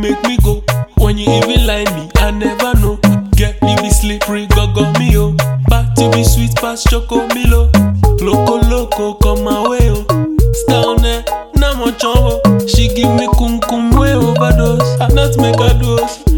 make me go. When you even lie me, I never know. Get you be slippery, go go me oh. Party be sweet past choco milo. Loco loco, come my way oh. Down there, now my chumbo. She give me kum kum way overdose. I not make a dose.